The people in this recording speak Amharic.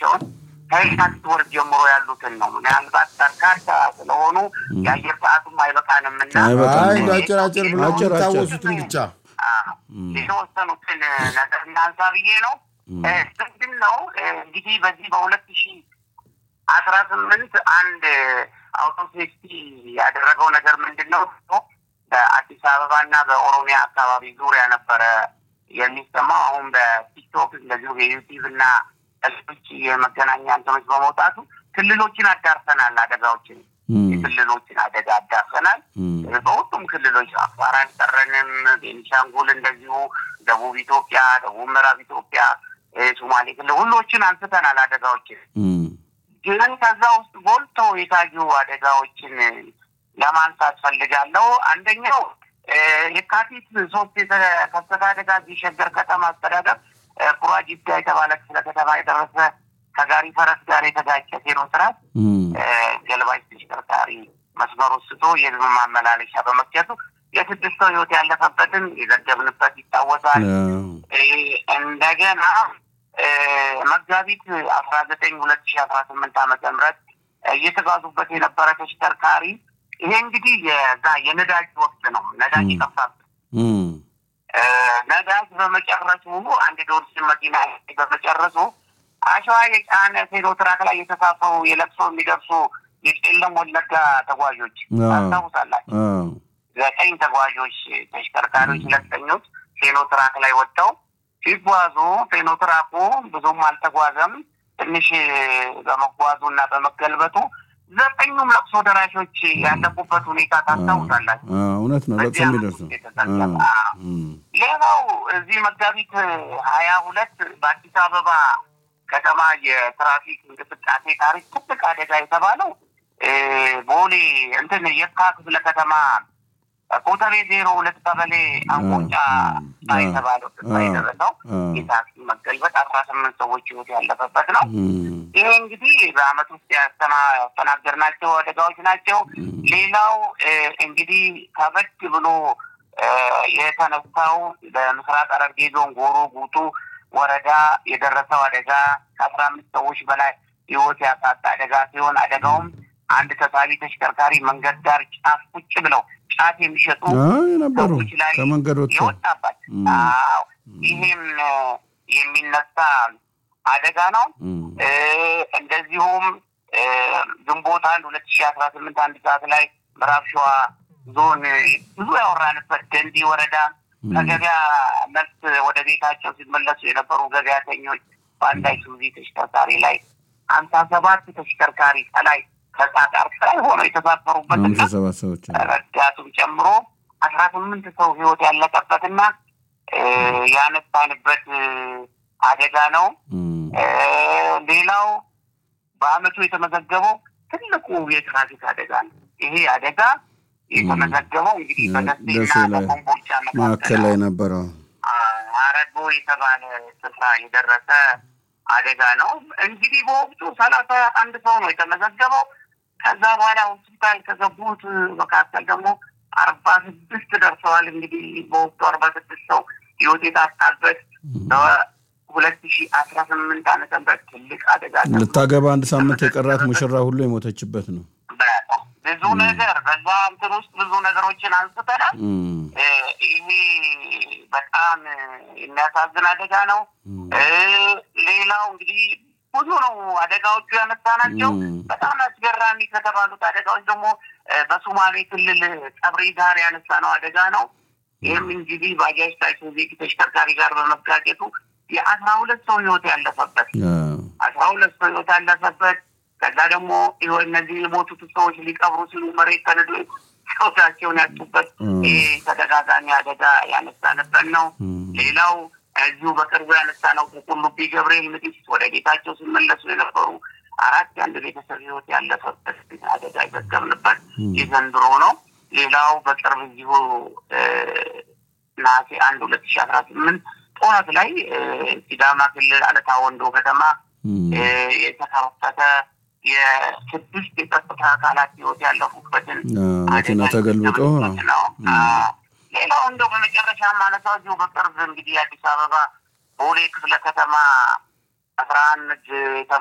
ያልኳቸውን ከየካቲት ወር ጀምሮ ያሉትን ነው። ምናልባት በርካታ ስለሆኑ የአየር ሰዓቱም አይበቃንም እና አይበቃም። አይ እንደ አጭር አጭር ብለው አጭር አጭር። የሚታወሱትን ብቻ አዎ፣ የተወሰኑትን ነገር እናንሳ ብዬ ነው። እ፣ ምንድን ነው እ፣ እንግዲህ በዚህ በሁለት ሺህ አስራ ስምንት አንድ አውቶ ሴፍቲ ያደረገው ነገር ምንድን ነው? በአዲስ አበባ እና በኦሮሚያ አካባቢ ዙሪያ ነበረ የሚሰማው። አሁን በቲክቶክ እንደዚሁ የዩቲዩብ እና ሌሎች የመገናኛ እንትኖች በመውጣቱ ክልሎችን አዳርሰናል። አደጋዎችን የክልሎችን አደጋ አዳርሰናል። በሁሉም ክልሎች አፋር አልቀረንም፣ ቤኒሻንጉል እንደዚሁ፣ ደቡብ ኢትዮጵያ፣ ደቡብ ምዕራብ ኢትዮጵያ፣ እ፣ ሶማሌ ክልል ሁሎችን አንስተናል አደጋዎችን ግን ከዛ ውስጥ ጎልተው የታዩ አደጋዎችን ለማንሳት ፈልጋለሁ። አንደኛው እ፣ የካቲት ሶስት የተከሰተ አደጋ እዚህ ሸገር ከተማ አስተዳደር እ፣ ኩራጂዳ የተባለ ክፍለ ከተማ የደረሰ ከጋሪ ፈረስ ጋር የተጋጨ ሴኖትራክ እ፣ ገልባጭ ተሽከርካሪ መስመሩ ስቶ የህዝብ ማመላለሻ በመክቸቱ የስድስት ሰው ህይወት ያለፈበትን የዘገብንበት ይታወሳል። እ፣ እንደገና እ፣ መጋቢት አስራ ዘጠኝ ሁለት ሺ አስራ ስምንት ዓመተ ምህረት እየተጓዙበት የነበረ ተሽከርካሪ ይሄ እንግዲህ የዛ የነዳጅ ወቅት ነው። ነዳጅ የጠፋበት እ፣ ነዳጅ በመጨረሱ አንድ ዶርሲን መኪና በመጨረሱ አሸዋ የጫነ ሴኖትራክ ላይ የተሳፈሩ የለቅሶ የሚደርሱ የቄለም ወለጋ ተጓዦች ታስታውሳላችሁ? ዘጠኝ ተጓዦች ተሽከርካሪዎች ለስተኞች ሴኖትራክ ላይ ወጥተው ሲጓዙ ሴኖትራኩ ብዙም አልተጓዘም። ትንሽ በመጓዙ እና በመገልበጡ ዘጠኙም ለቅሶ ደራሾች ያለቁበት ሁኔታ ታስታውሳላችሁ? እውነት ነው። ለቅሶ የሚደርሰው የተዘገበ ሌላው እዚህ መጋቢት ሀያ ሁለት በአዲስ አበባ ከተማ የትራፊክ እንቅስቃሴ ታሪክ ትልቅ አደጋ የተባለው እ፣ ቦሌ እንትን የካ ክፍለ ከተማ ኮተቤ ዜሮ ሁለት ቀበሌ አንቆጫ አ፣ የተባለው ስፍራ አ፣ የደረሰው አ። የታክሲ መገልበጥ አስራ ስምንት ሰዎች ህይወት ያለፈበት ነው። ይሄ እንግዲህ በአመት ውስጥ ያስተና- ያስተናገድናቸው አደጋዎች ናቸው። ሌላው እ፣ እንግዲህ ከበድ ብሎ እ፣ የተነሳው በምስራቅ ሐረርጌ ዞን ጎሮ ጉቱ ወረዳ የደረሰው አደጋ ከአስራ አምስት ሰዎች በላይ ህይወት ያሳጣ አደጋ ሲሆን አደጋውም አንድ ተሳቢ ተሽከርካሪ መንገድ ዳር ጫፍ ቁጭ ብለው ጫት የሚሸጡ አይ ነበሩ ሰዎች ላይ ከመንገድ ወጥተው የወጣባት ም። አዎ ይሄም እ፣ የሚነሳ አደጋ ነው። ም። እ፣ እንደዚሁም እ፣ ግንቦት አንድ ሁለት ሺህ አስራ ስምንት አንድ ሰዓት ላይ ምዕራብ ሸዋ ዞን እ፣ ብዙ ያወራንበት ደንዲ ወረዳ ከገበያ መልስ ወደ ቤታቸው ሲመለሱ የነበሩ ገበያተኞች በአንድ አይሱዙ ተሽከርካሪ ላይ ሀምሳ ሰባት ተሽከርካሪ ከላይ ከጣጣር ላይ ሆነው የተሳፈሩበትና ሃምሳ ሰባት ሰዎች አሉ። ረዳቱም ጨምሮ አስራ ስምንት ሰው ህይወት ያለቀበትና እ፣ ያነሳንበት እ፣ አደጋ ነው። ም። እ፣ ሌላው በአመቱ የተመዘገበው ትልቁ የትራፊክ አደጋ ነው። ይሄ አደጋ የተመዘገበው እንግዲህ በደሴና ደሴ ላይ በኮምቦልቻ ማዕከል መካከል ላይ ነበረው። አረጎ የተባለ ስፍራ የደረሰ አደጋ ነው። እንግዲህ በወቅቱ ሰላሳ አንድ ሰው ነው የተመዘገበው። ከዛ በኋላ ሆስፒታል ከገቡት መካከል ደግሞ አርባ ስድስት ደርሰዋል። እንግዲህ በወቅቱ አርባ ስድስት ሰው ህይወት የታጣበት በሁለት ሺ አስራ ስምንት ዓመተ ምህረት ትልቅ አደጋ ተብሎ ልታገባ አንድ ሳምንት የቀራት ሙሽራ ሁሉ የሞተችበት ነው። በጣም ብዙ ነገር በዛ እንትን ውስጥ ብዙ ነገሮችን አንስተናል። ም። እ፣ ይሄ በጣም እ፣ የሚያሳዝን አደጋ ነው። ም። እ፣ ሌላው እንግዲህ ብዙ ነው አደጋዎቹ ያነሳናቸው። ም። በጣም አስገራሚ ከተባሉት አደጋዎች ደግሞ እ፣ በሶማሌ ክልል ቀብሪ ጋር ያነሳነው አደጋ ነው። ይህም እንግዲህ ባጃጅ ታይሱዙ ተሽከርካሪ ጋር በመጋጨቱ የአስራ ሁለት ሰው ህይወት ያለፈበት አዎ። አስራ ሁለት ሰው ህይወት ያለፈበት ከዛ ደግሞ ይኸው እነዚህ የሞቱት ሰዎች ሊቀብሩ ሲሉ መሬት ተንዶ ህይወታቸውን ያጡበት ም። ይህ ተደጋጋሚ አደጋ ያነሳንበት ነው። ም። ሌላው እዚሁ በቅርቡ ያነሳነው ከቁልቢ ገብርኤል ንግስት ወደ ቤታቸው ሲመለሱ የነበሩ አራት የአንድ ቤተሰብ ህይወት ያለፈበት አደጋ የዘገብንበት የዘንድሮ ነው። ሌላው በቅርብ እዚሁ እ፣ ነሐሴ አንድ ሁለት ሺ አስራ ስምንት ጠዋት ላይ እ፣ ሲዳማ ክልል አለታ ወንዶ ከተማ ም። እ፣ የተከፈተ የስድስት የጸጥታ አካላት ህይወት ያለፉበትን አዎ፣ መኪና አደጋ ተገልብጦ የዘገብንበት ነው። አዎ። ሌላው እንደው በመጨረሻ ማነሳው እዚሁ በቅርብ እንግዲህ የአዲስ አበባ ቦሌ ክፍለ ከተማ አስራ አንድ